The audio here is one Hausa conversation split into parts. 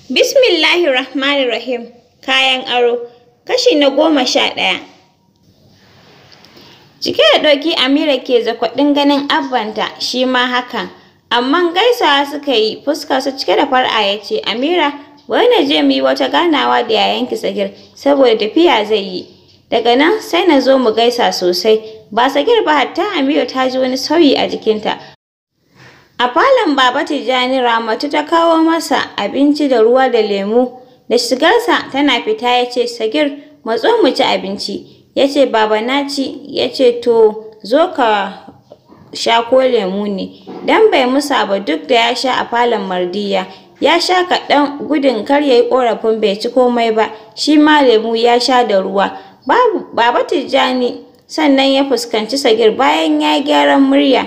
Bismillahirrahmanirrahim. Kayan aro. Kashi na goma sha ɗaya. Cike da ɗauki Amira ke zakwaɗin ganin abbanta shi ma hakan. Amma gaisawa suka yi fuskar su cike da far'a ya ce, Amira, wai na je mu yi wata ganawa da yayanki Sagir saboda tafiya zai yi. Daga nan sai na zo mu gaisa sosai. Ba Sagir ba hatta Amira ta ji wani sauyi a jikinta. A falon Baba Tijjani Ramatu ta kawo masa abinci da ruwa da lemu. Da shigarsa tana fita ya ce, Sagir, matso mu ci abinci. Ya ce, Baba na ci. Ya ce, To, zo ka sha ko lemu ne. Dan bai musa ba duk da ya sha a falon Mardiya. Ya sha kaɗan gudun kar ya yi ƙorafin bai ci komai ba. Shi ma lemu ya sha da ruwa. Babu Baba Tijjani sannan ya fuskanci Sagir bayan ya yi gyaran murya.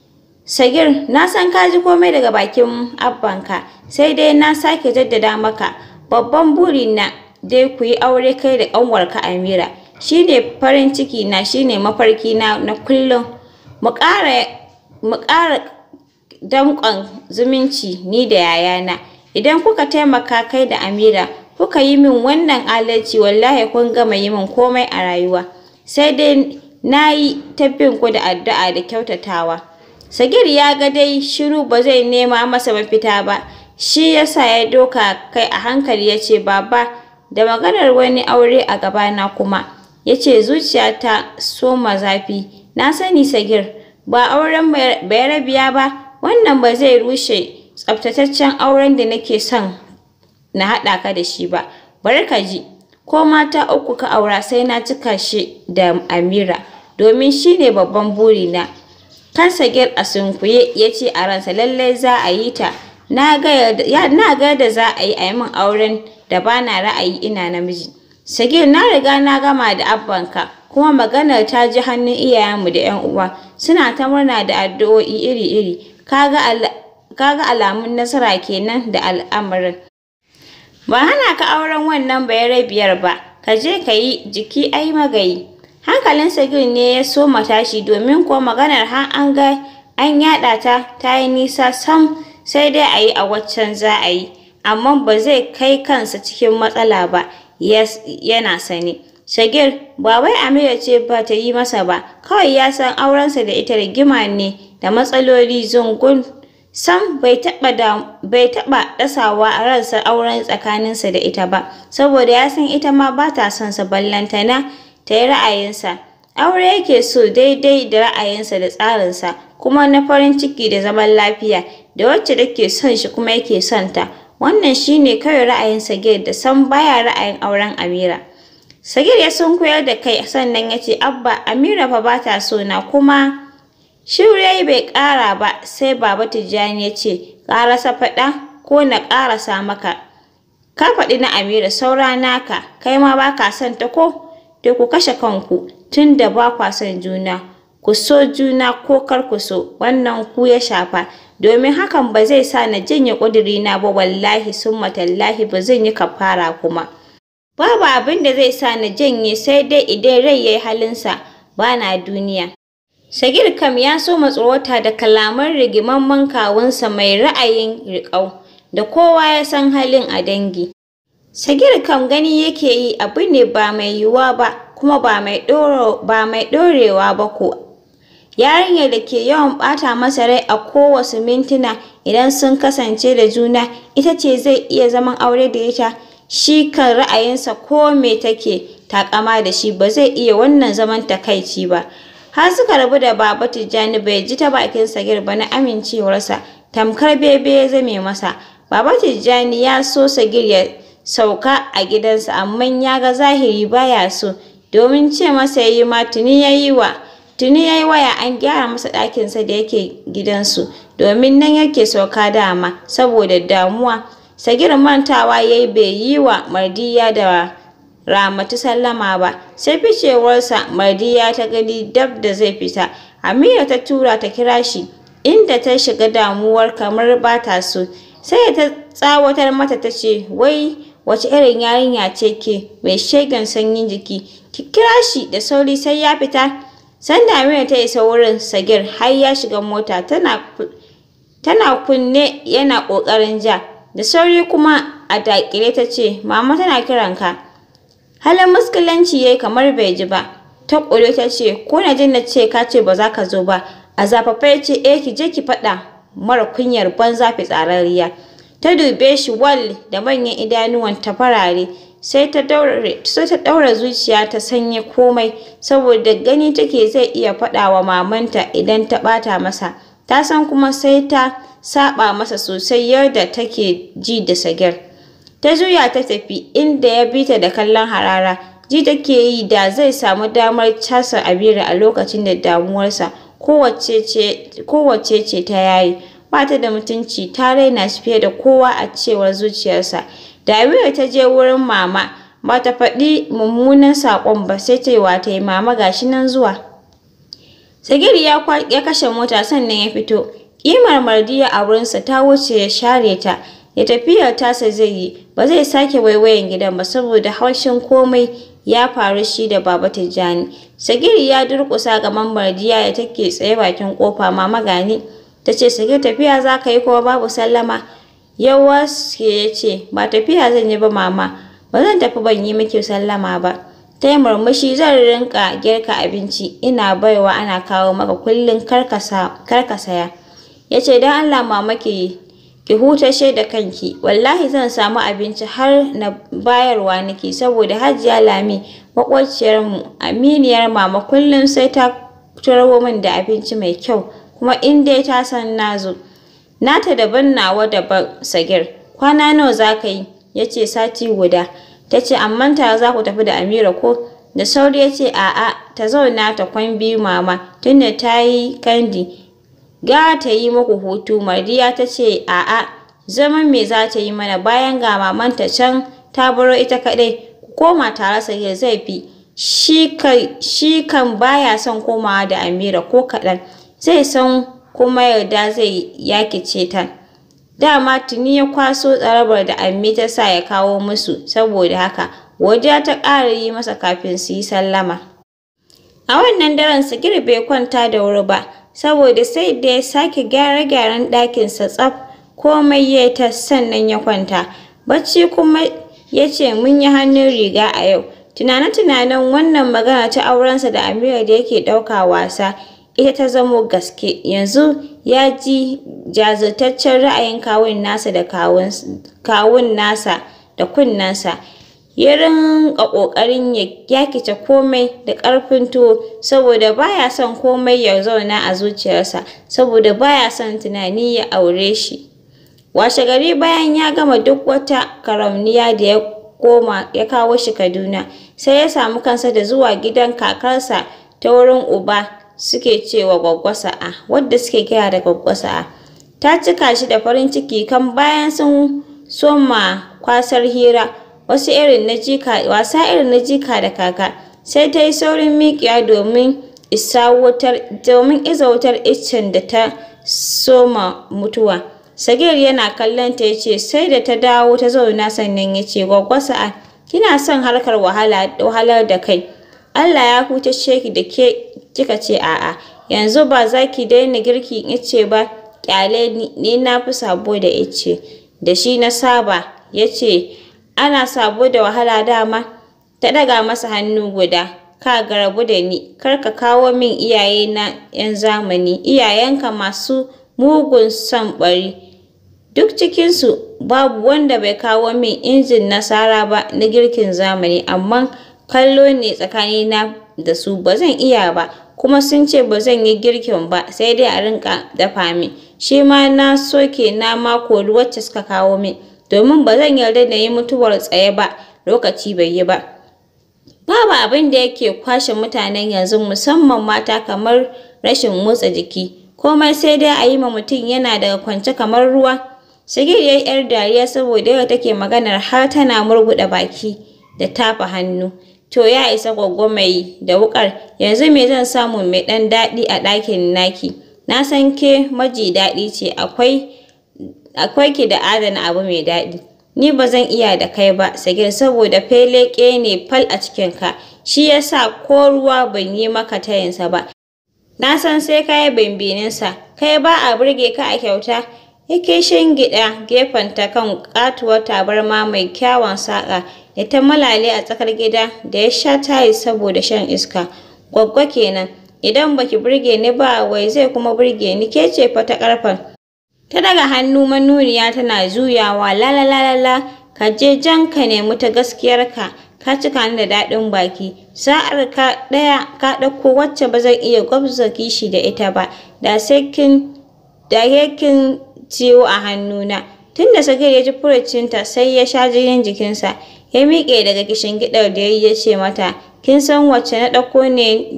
Sagir, na san ka ji komai daga bakin abbanka, sai dai na sake jaddada maka. Babban burina dai ku yi aure kai da ƙanwarka Amira. Shi ne farin ciki na, shi ne mafarki na na kullum. Mu ƙara mu ƙara danƙon zumunci ni da yayana. Idan kuka taimaka kai da Amira, kuka yi min wannan adalci wallahi kun gama yi min komai a rayuwa. Sai dai na yi ta bin ku da addu'a da kyautatawa. Sagir ya ga dai shiru ba zai nema masa mafita ba, shi ya sa ya doka kai a hankali ya ce, Baba, da maganar wani aure a gabana kuma, ya ce zuciyata soma zafi. Na sani Sagir, ba auren Bayarabiya ba, wannan ba zai rushe tsaftataccen auren da nake son na haɗa ka da shi ba. Bari ka ji, ko mata uku ka aura sai na cika shi da Amira, domin shi ne babban burina. kan Sagir a sunkuye ya ce a ransa lallai za a yi ta. Na ga yadda za a yi a yi min auren da ba na ra'ayi ina namiji. Sagir na riga na gama da abbanka kuma maganar ta ji hannun iyayenmu da 'yan uwa suna ta murna da addu'o'i iri-iri. Kaga alamun nasara kenan da al'amarin. Ba hana ka auren wannan bayarabiyar ba, ka je ka yi jiki ai magayi. Hankalin Sagir ne ya soma tashi domin kuwa maganar har an ga an yaɗa ta ta yi nisa sam sai dai a yi a waccan za a yi, amma ba zai kai kansa cikin matsala ba yana sane. Sagir ba wai Amira ce ba ta yi masa ba, kawai ya san aurensa da ita rigima ne da matsaloli zungun. Sam bai taɓa bai taɓa ɗasawa a ransa auren tsakaninsa da ita ba, saboda ya san ita ma ba ta son sa ballantana ta yi ra'ayinsa. Aure yake so daidai da ra'ayinsa da tsarinsa, kuma na farin ciki da zaman lafiya, da wacce take son shi kuma yake son ta. Wannan shi ne kawai ra'ayin Sagir da sam baya ra'ayin auren Amira. Sagir ya sunkuyar da kai sannan ya ce, Abba, Amira fa ba ta so na kuma shiru yayi bai ƙara ba sai Baba Tijjani ya ce, ƙarasa faɗa ko na ƙarasa maka. Ka faɗi na Amira saura naka, kai ma ba ka son ta ko? To ku kashe kanku tun da ba kwa son juna. Ku so juna ko kar ku so, wannan ku ya shafa. Domin hakan ba zai sa na janye ƙudurina ba wallahi summa tallahi ba zan yi kafara kuma. Babu abin da zai sa na janye sai dai idan rai ya yi halinsa ba na duniya. Sagir kam ya so tsorata da kalaman rigimamman kawunsa mai ra'ayin riƙau da kowa ya san halin a dangi. Sagir kam gani yake yi abu ne ba mai yiwuwa ba kuma ba mai ɗorewa ba ko. Yarinyar da ke yawan ɓata masa rai a kowace mintuna idan sun kasance da juna ita ce zai iya zaman aure da ita. Shi kan ra'ayinsa ko me take taƙama da shi ba zai iya wannan zaman takaici ba. Har suka rabu da Baba Tijjani bai ji ta bakin Sagir ba na amincewarsa, tamkar bebe ya zame masa. Baba Tijjani ya so Sagir ya sauka a gidansa amma ya ga zahiri baya so, domin ce masa yayi ma tuni yayi wa tuni yayi waya an gyara masa ɗakinsa da yake gidansu, domin nan yake sauka dama saboda damuwa. Sagir mantawa yayi bai yi wa Mardiya da Ramatu sallama ba, sai ficewarsa Mardiya ta gani dab da zai fita. Amira ta tura ta kira shi, inda ta shiga damuwar kamar ba ta so. Sai ta tsawatar mata ta ce, wai wace irin yarinya ce ke mai shegen sanyin jiki, ki kira shi da sauri sai ya fita. Sanda Amira ta isa wurin Sagir har ya shiga mota tana tana kunne yana ƙoƙarin ja. Da sauri kuma a daƙile ta ce, Mama tana kiranka. Halin muskilanci yayi kamar bai ji ba. Ta ƙure ta ce, Ko na jin na ce ka ce ba za ka zo ba. A zafafa ya ce, Eh ki je ki faɗa mara kunyar banza fitsararriya. Ta dube shi wal da manyan idanuwan ta farare. Sai ta daure sai ta ɗaura zuciya ta sanya komai saboda gani take zai iya faɗa wa mamanta idan ta ɓata masa. Ta san kuma sai ta saɓa masa sosai yadda take ji da sagir. Ta juya ta tafi inda ya bi ta da kallon harara. Ji take yi da zai samu damar casa Abira a lokacin da damuwarsa kowace ce ta yayi. Ba ta da mutunci ta raina shi fiye da kowa a cewar zuciyarsa. Da Abira ta je wurin mama ba ta faɗi mummunan saƙon ba sai ta yi wa ta yi mama gashi nan zuwa. Sagir ya kashe mota sannan ya fito. Ƙimar Mardiya a wurinsa ta wuce ya share ta. ya tafiyar tasa zai yi ba zai sake waiwayen gidan ba saboda haushin komai ya faru shi da baba Tijjani. Sagiri ya durƙusa gaban Mardiya da take tsaye bakin kofa mama gani ta ce Sagir tafiya za ka yi kuma babu sallama. Yawa ya ce ba tafiya zan yi ba mama ba zan tafi ban yi miki sallama ba. Ta yi murmushi zan rinka girka abinci ina baiwa ana kawo maka kullum kar ka saya. Ya ce don Allah mama ki ki hutashe da kanki wallahi zan samu abinci har na bayarwa nake saboda hajiya lami maƙwabciyarmu aminiyar mama kullum sai ta turo min da abinci mai kyau kuma in dai ta san na zo nata daban nawa daban sagir kwana nawa za ka yi ya ce sati guda ta ce amma ta za ku tafi da amira ko da sauri ya ce a'a ta zauna ta kwan biyu mama tunda ta yi kandi ga ta yi muku hutu mardiya ta ce a'a zaman me za ta yi mana bayan ga mamanta can ta baro ita kaɗai ku koma tare sai zai fi shi kan baya son komawa da amira ko kaɗan zai san kuma yarda zai yakice ta dama tuni ya kwaso tsarabar da ammi ta sa ya kawo musu saboda haka godiya ta ƙara yi masa kafin su yi sallama a wannan daren sigir bai kwanta da wuri ba saboda sai da ya sake gyare-gyaren ɗakinsa tsaf komai ya ta sannan ya kwanta bacci kuma ya ce mun yi hannun riga a yau tunane-tunanen wannan magana ta aurensa da Amira da yake ɗauka wasa ita ta zamo gaske yanzu ya ji jazirtaccen ra'ayin kawun nasa da kawun nasa da kunnensa ya rinƙa ƙoƙarin ya yakice komai da ƙarfin tuwo saboda baya son komai ya zauna a zuciyarsa saboda baya son tunani ya aure shi washe gari bayan ya gama duk wata karamniya da ya koma ya kawo shi Kaduna sai ya samu kansa da zuwa gidan kakarsa ta wurin uba suke cewa Gwaggo Sa'a wadda suke kira da Gwaggo Sa'a ta cika shi da farin ciki kan bayan sun soma kwasar hira wasu irin na jika wasa irin na jika da kaka sai ta yi saurin miƙiya domin isa wutar domin iza wutar iccen da ta soma mutuwa Sagir yana kallon ta yace sai da ta dawo ta zauna sannan ya ce Gwaggo Sa'a kina son harkar wahala wahalar da kai Allah ya hutashe ki da ke kika ce a'a yanzu ba za ki daina girki ice ba kyale ni na fi sabo da ice da shi na saba ya ce ana sabo da wahala dama ta ɗaga masa hannu guda ka ga rabu da ni kar ka kawo min iyaye na 'yan zamani iyayenka masu mugun son ɓari duk cikinsu babu wanda bai kawo min injin nasara ba na girkin zamani amma kallo ne tsakanina da su ba zan iya ba kuma sun ce ba zan yi girkin ba sai dai a rinka dafa min shi ma na soke na mako wacce suka kawo min domin ba zan yarda na yi mutuwar tsaye ba lokaci bai yi ba babu abin da yake kwashe mutanen yanzu musamman mata kamar rashin motsa jiki komai sai dai a yi ma mutum yana daga kwance kamar ruwa Sagir ya yi ‘yar dariya saboda yau take maganar har tana murguɗa baki da tafa hannu. To ya isa gwaggo mai da wuƙar, yanzu me zan samu mai ɗan daɗi a ɗakin naki? Na san ke maji daɗi ce, akwai akwai ki da adana abu mai daɗi. Ni ba zan iya da kai ba, Sagir, saboda feleke ne fal a cikinka, shi yasa ko ruwa ban yi maka tayinsa ba. Na san sai ka yi bimbininsa, kai ba a burge ka a kyauta, yake shingiɗa gefenta kan ƙatuwar tabarma mai kyawun saƙa da ta malale a tsakar gida da ya sha tayi saboda shan iska. Gwaggo kenan, idan baki burge ni ba wai zai kuma burge ni ke ce fa ta ƙarfen. Ta daga hannu manuniya tana juyawa la la la la ka je jan ka nemi ta gaskiyarka ka cika ni da daɗin baki sa'ar ka ɗaya ka ɗauko wacce ba zan iya gwabza kishi da ita ba da sai kin da kin ciwo a hannuna tunda sagir ya ji furucinta sai ya sha jinin jikinsa ya miƙe daga gidar da ya ce mata kin san wacce na ɗauko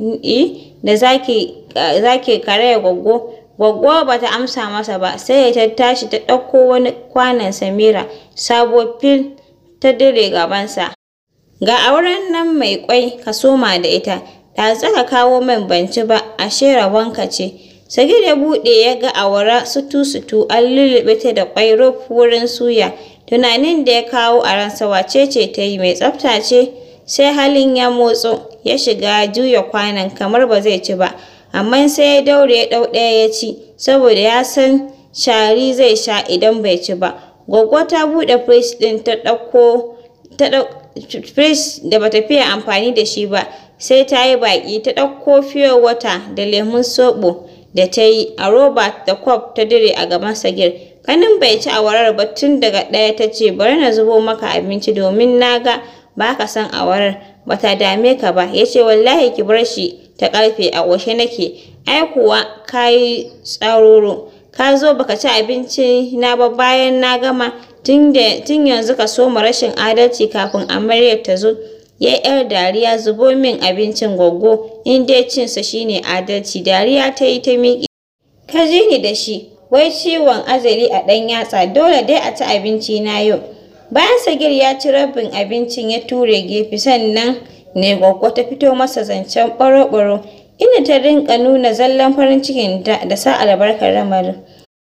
ne da zaki zaki karaya gwaggo Gwaggo ba ta amsa masa ba sai ta tashi ta ɗauko wani kwanon Samira sabo fil ta dire gabansa. Ga auren nan mai ƙwai ka soma da ita, da ka kawo min banci ba ashe rabonka ce. Sagir ya buɗe ya ga awara sutu-sutu an lulluɓe ta da ƙwai ruf wurin suya. Tunanin da ya kawo a ransa wace ce ta yi mai tsafta ce? Sai halin ya motso ya shiga juya kwanon kamar ba zai ci ba. amma sai ya daure ya ɗau ɗaya ya ci saboda ya san shari zai sha idan bai ci ba. Gwaggo ta buɗe firij ɗin ta ɗauko ta firij da bata fiye amfani da shi ba sai ta yi baƙi ta ɗauko fiye wata da lemun soɓo da ta yi a roba da kwaf ta dire a gaban sagir. Kanin bai ci awarar ba tun daga ɗaya ta ce bari na zubo maka abinci domin na ga ba ka son awarar bata dame ka ba ya ce wallahi ki bar shi ta ƙarfe a ƙoshe nake ai kuwa ka yi tsaroro ka zo baka ci abinci na ba bayan na gama tun yanzu ka soma rashin adalci kafin amaryar ta zo ya yar dariya zubo min abincin gwaggo in dai cinsa shine adalci dariya ta yi ta miƙe ka ji ni da shi wai ciwon azali a ɗan yatsa dole dai a ci abinci na yau bayan sagir ya ci rabin abincin ya ture gefe sannan ne gwaggo ta fito masa zancen ɓaro-ɓaro inda ta rinƙa nuna zallan farin cikin da da sa albarkar lamarin.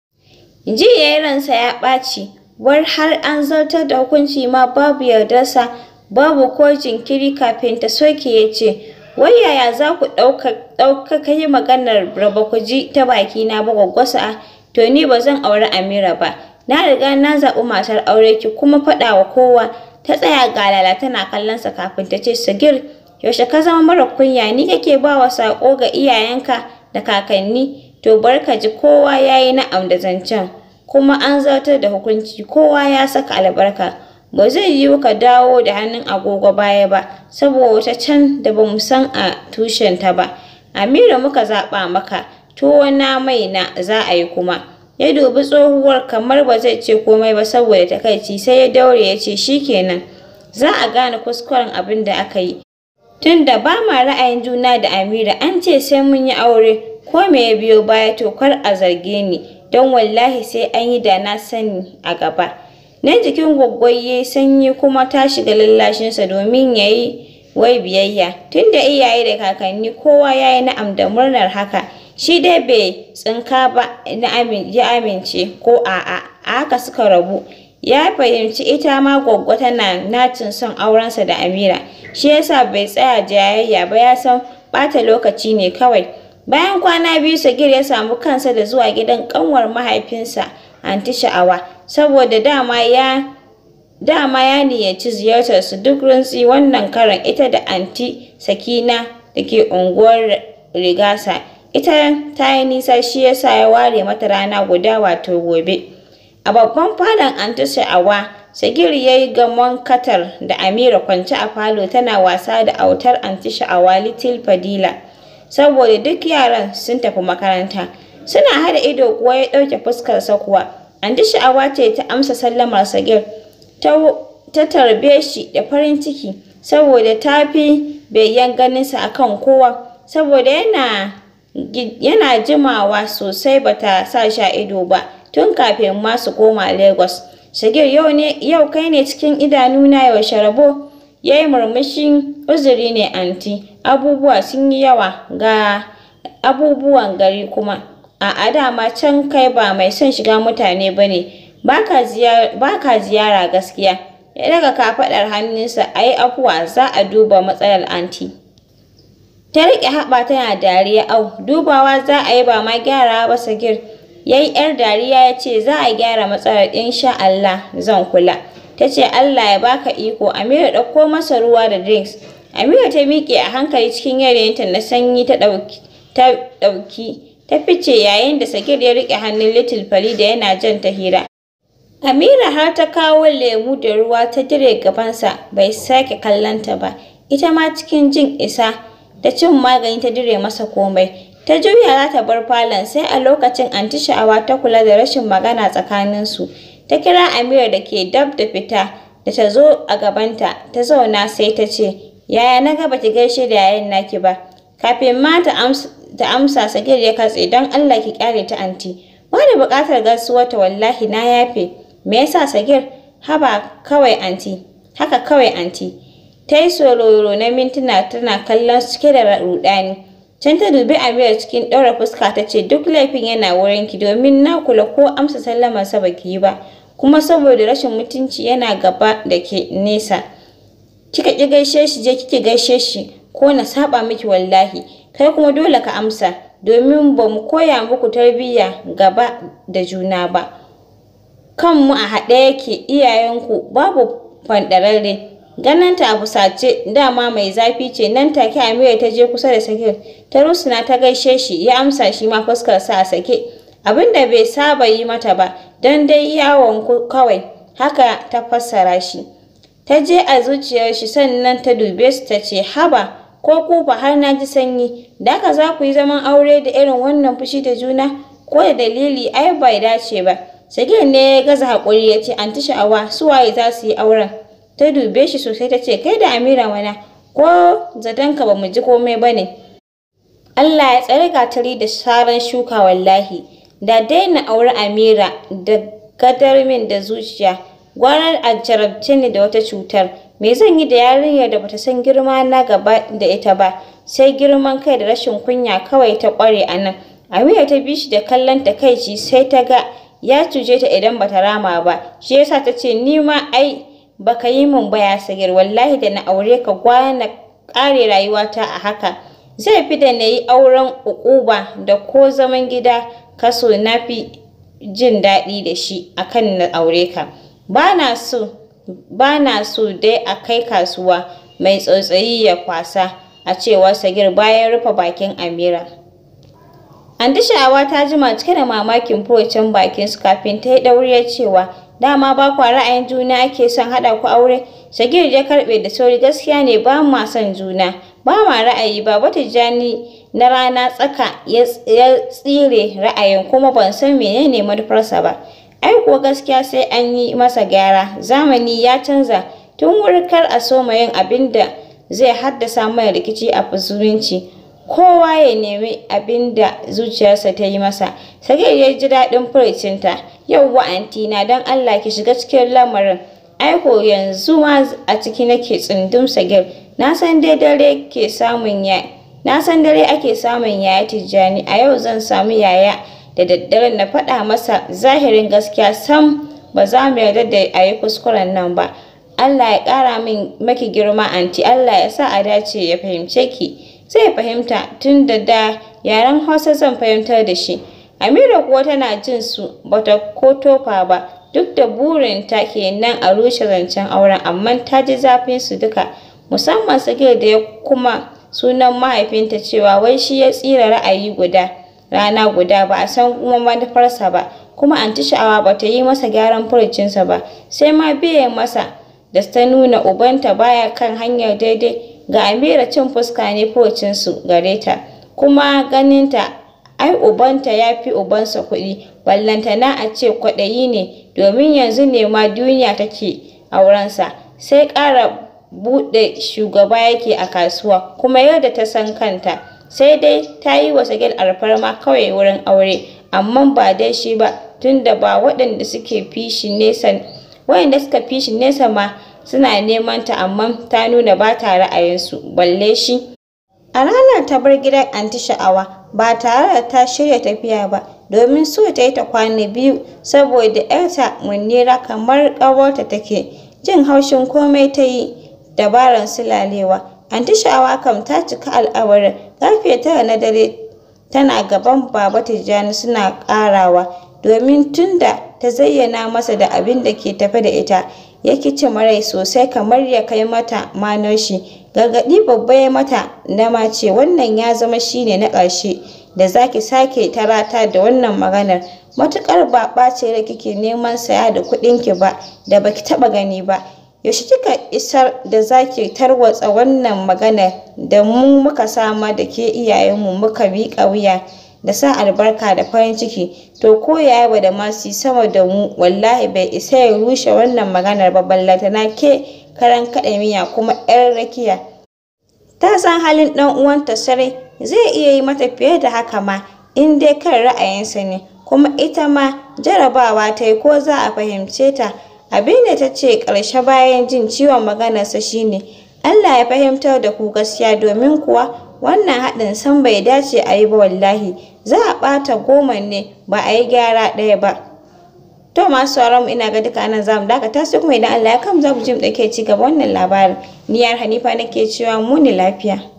Ji ya yi ransa ya ɓaci, war har an zartar da hukunci ma babu yardarsa, babu ko jinkiri kafin ta soke ya ce, wai yaya za ku ɗauka kai maganar raba ku ji ta baki na ba gwaggwasa to ni ba zan auri Amira ba. Na riga na zaɓi matar aure ki kuma faɗa wa kowa ta tsaya galala tana kallonsa kafin ta ce Sagir yaushe ka zama mara kunya ni kake ba wa saƙo ga iyayenka da kakanni to bar ka ji kowa ya yi na'am da zancen kuma an zartar da hukunci kowa ya saka albarka ba zai yiwu ka dawo da hannun agogo baya ba saboda wata can da ba mu san a tushenta ba Amira muka zaɓa maka tuwo na mai na za a yi kuma ya dubi tsohuwar kamar ba zai ce komai ba saboda takaici sai ya daure ya ce shikenan za a gane kuskuren abin da aka yi tunda ba ma ra'ayin juna da Amira an ce sai mun yi aure ko me ya biyo baya to kar a zarge ni don wallahi sai an yi da na sani a gaba nan jikin gwaggwai sanyi kuma ta shiga lallashinsa domin ya yi wai biyayya tunda iyaye da kakanni kowa ya yi na'am da murnar haka shi dai bai tsinka ba na ya amince ko a'a a haka suka rabu ya fahimci ita ma gwaggo tana nacin son aurensa da Amira shi yasa bai tsaya jayayya ba ya san ɓata lokaci ne kawai bayan kwana biyu Sagir ya samu kansa da zuwa gidan ƙanwar mahaifinsa anti Sha'awa saboda dama ya dama ya niyyaci ziyartar su duk rintsi wannan karon ita da anti Sakina da ke unguwar Rigasa ita ta yi nisa shi yasa ya ware mata rana guda wato gobe a babban falon anti Sha'awa Sagir ya yi gamon katar da Amira kwance a falo tana wasa da autar anti Sha'awa Little Fadila saboda duk yaran sun tafi makaranta suna hada ido kuwa ya ɗauke fuskarsa kuwa anti Sha'awa ce ta amsa sallamar Sagir ta ta tarbe shi da farin ciki saboda ta fi begen ganinsa akan kowa saboda yana yana jimawa sosai bata sa shi a ido ba tun kafin ma su koma Lagos. Sagir yau ne yau kai ne cikin idanuna yaushe rabo ya yi murmushin uzuri ne anti abubuwa sun yi yawa ga abubuwan gari kuma a dama can kai ba mai son shiga mutane ba ne ba ka ziyara gaskiya ya daga kafaɗar hannunsa a yi afuwa za a duba matsalar anti. Ta riƙe haɓa tana dariya au dubawa za a yi ba ma gyara ba sagir Ya yi ‘yar dariya ya ce za a gyara matsalar insha Allah zan kula. Ta ce Allah ya baka iko Amira ɗauko masa ruwa da drinks. Amira ta miƙe a hankali cikin yanayinta na sanyi ta ɗauki ta ɗauki ta fice yayin da Sagir ya riƙe hannun Little Farida yana jan ta hira. Amira har ta kawo lemu da ruwa ta dire gabansa bai sake kallonta ba. Ita ma cikin jin isa da cin magani ta dire masa komai. Ta juya za ta bar falon sai a lokacin anti sha'awa ta kula da rashin magana tsakaninsu. Ta kira Amira da ke dab da fita da ta zo a gabanta ta zauna sai ta ce, Yaya na ga baki gaishe da yayan naki ba. Kafin ma ta amsa ta amsa Sagir ya katse don Allah ki kyale ta anti. Wani buƙatar gaisuwar ta wallahi na yafe. Me yasa Sagir? Haba kawai anti. Haka kawai anti. Ta yi sororo na mintuna tana kallon cike da rudani. Can ta dubi Amira cikin ɗaura fuska ta ce duk laifin yana wurinki domin na kula ko amsa sallamarsa baki yi ba. Kuma saboda rashin mutunci yana gaba da ke nesa. Kika ƙi gaishe shi je kike gaishe shi ko na saba miki wallahi. Kai kuma dole ka amsa domin ba mu koya muku tarbiyya gaba da juna ba. Kanmu a haɗe yake iyayenku babu fanɗararre. Ganin ta a fusace dama mai zafi ce nan take Amira ta je kusa da Sakir ta rusuna ta gaishe shi ya amsa shi ma fuskar sa a sake abin da bai saba yi mata ba don dai yawon kawai haka ta fassara shi ta je a zuciyar shi sannan ta dube su ta ce haba ko ku fa har na ji sanyi da haka za ku yi zaman aure da irin wannan fushi da juna ko da dalili ai bai dace ba Sagir ne ya gaza haƙuri ya ce anti sha'awa su waye za su yi auren ta dube shi sosai ta ce kai da Amira mana ko zatonka ba mu ji komai ba ne. Allah ya tsare gatari da saran shuka wallahi da daina aure Amira da gadar min da zuciya gwanar a jarabce ni da wata cutar me zan yi da yarinyar da bata san girma na gaba da ita ba sai girman kai da rashin kunya kawai ta kware a nan Amira ta bi shi da kallon takaici sai ta ga ya cuce ta idan bata rama ba shi yasa ta ce ni ma ai baka yi min baya sagir wallahi da na aure ka gwana ƙare rayuwata a haka zai fi da na yi auren uquba da ko zaman gida kaso na fi jin daɗi da shi akan na aure ka ba na so ba na so dai a kai kasuwa mai tsautsayi ya kwasa a cewar sagir bayan rufe bakin amira Andi sha'awa ta jima cike da mamakin furucin bakin su kafin ta yi ɗauriyar cewa dama ba kwa ra'ayin juna ake son haɗa ku aure Sagir ya karɓe da sauri gaskiya ne ba ma son juna ba ma ra'ayi ba wata jani na rana tsaka ya tsire ra'ayin kuma ban san menene manufarsa ba ai kuwa gaskiya sai an yi masa gyara zamani ya canza tun wuri kar a soma yin abin da zai haddasa mana rikici a zumunci kowa ya nemi abin da zuciyarsa ta yi masa sagir ya ji daɗin furucinta yau wa'anti na don allah ki shiga cikin lamarin aiko yanzu ma a ciki nake tsundum sagir na san dai dare ke samun ya na san dare ake samun yaya tijjani a yau zan samu yaya da daddare na faɗa masa zahirin gaskiya sam ba za mu yarda da a yi kuskuren nan ba Allah ya ƙara min maki girma anti Allah ya sa a dace ya fahimce ki zai fahimta tun da da yaren Hausa zan fahimtar da shi Amira kuwa tana jin su bata ko tofa ba duk da burinta kenan a rushe zancen auren amma ta ji zafin su duka musamman Sagir da ya kuma sunan mahaifinta cewa wai shi ya tsira ra'ayi guda rana guda ba a san kuma manufarsa ba kuma anti sha'awa ba ta yi masa gyaran furucinsa ba sai ma biye masa da ta nuna ubanta baya kan hanyar daidai ga Amira cin fuska ne furucinsu gare ta kuma ganinta ai ubanta ya fi ubansa kuɗi ballantana a ce kwaɗayi ne domin yanzu ne ma duniya take aurensa sai ƙara buɗe shugaba yake a kasuwa kuma yadda ta san kanta sai dai ta yi wa Sagir alfarma kawai wurin aure amma ba dai shi ba tunda ba waɗanda suke fishi nesa waɗanda suka fishi nesa ma suna neman ta amma ta nuna ba ta ra'ayinsu balle shi a ranar ta bar gidan anti sha'awa ba tare da ta shirya tafiya ba domin so ta yi ta kwana biyu saboda ‘yarta munira kamar ƙawarta take jin haushin komai ta yi dabarar sulalewa anti sha'awa kam ta cika al'awarin ƙarfe tara na dare tana gaban Baba Tijjani suna ƙarawa domin tunda ta zayyana masa da abin da ke tafe da ita ya kici marai sosai kamar ya kai mata manoshi gargaɗi babba ya mata na mace wannan ya zama shine na ƙarshe da zaki sake tarata da wannan maganar matuƙar ba ɓace da kike neman saya da kuɗinki ba da baki taɓa gani ba yaushe kika isar da zaki tarwatsa wannan maganar da mu muka sama da ke iyayenmu muka miƙa wuya da sa albarka da farin ciki to ko yaya da masu sama da mu wallahi bai isa ya rushe wannan maganar ba ballantana ke karan kaɗa miya kuma 'yar rakiya ta san halin ɗan uwanta sarai zai iya yi mata fiye da haka ma in dai kan ra'ayinsa ne kuma ita ma jarabawa ta yi ko za a fahimce ta abin da ta ce ƙarshe bayan jin ciwon maganarsa shine Allah ya fahimtar da ku gaskiya domin kuwa wannan haɗin san bai dace a yi ba wallahi za a ɓata goma ne ba a yi gyara ɗaya ba to masu sauran mu ina ga duka anan zamu dakata sai kuma idan Allah ya kam za mu ji mu ɗauke ci gaba wannan labarin ni yar Hanifa nake cewa mu ne lafiya